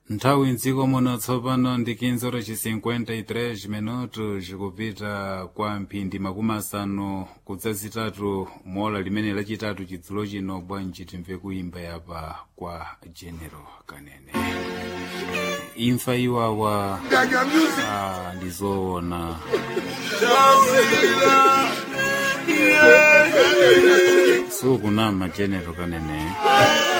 nthawi mdziko muno tsopano ndi 15:53 minutos kupita kwa mphindi makumi asanu kudzazitatu mola limene lachitatu chidzulo chino bwanji timve kuimba yapa kwa general kanene imfa iwawa ah, ndizoona sukunama general kanene